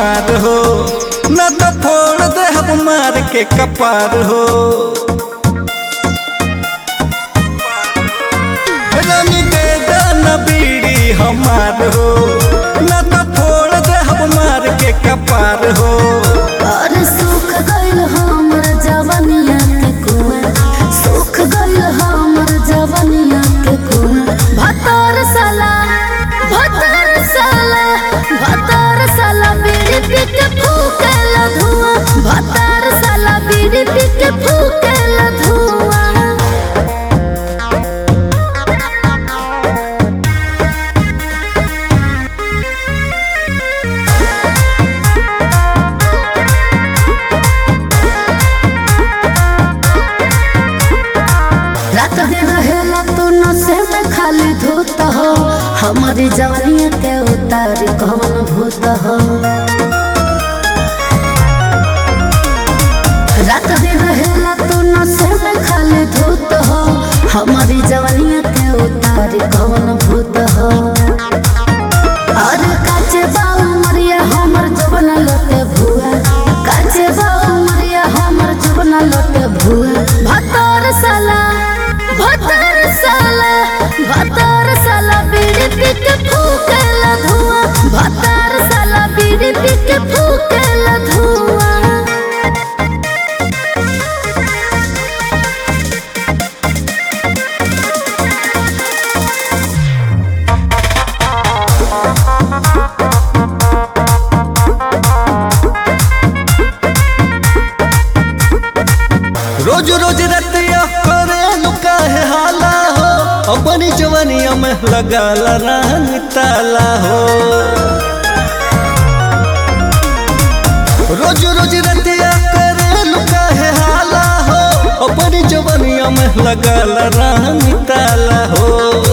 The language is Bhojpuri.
हमार हो न तो फोड़ दे हम मार के कपार हो रानी दे दाना बीड़ी हमार हो न तो फोड़ दे हम मार के कपार हो और सुख गइल हमर जवनिया के कुआं सुख गइल हमर जवनिया के कुआं भतर साला भतर साला भतर साला बीड़ी पी के फूकेला धुआं भतर साला बीड़ी पी के फूकेला धुआं रात दिन रहेला तू नशे में खाली धूत हो हमारी जवानिया के उतार कौन भूत हो रात दिन रहेला तू नशे में खाली धूत हो हमारी जवानिया के उतार कौन भूत हो अरे काचे बाऊ मरिया हमर जवन लोटे भुआ काचे बाऊ मरिया हमर जवन लोटे भुआ भतर साला भतर साला भतर साला बीड़ी पी के फूकेला धुआं भतर साला बीड़ी पी के फूकेला धुआं रोज रोज रतिया करे लुका है हाला हो अपनी जवानिया में लगा रानी ताला हो रोज रोज रतिया करे लुका है हाला हो अपनी जवानिया में लगा रानी ताला हो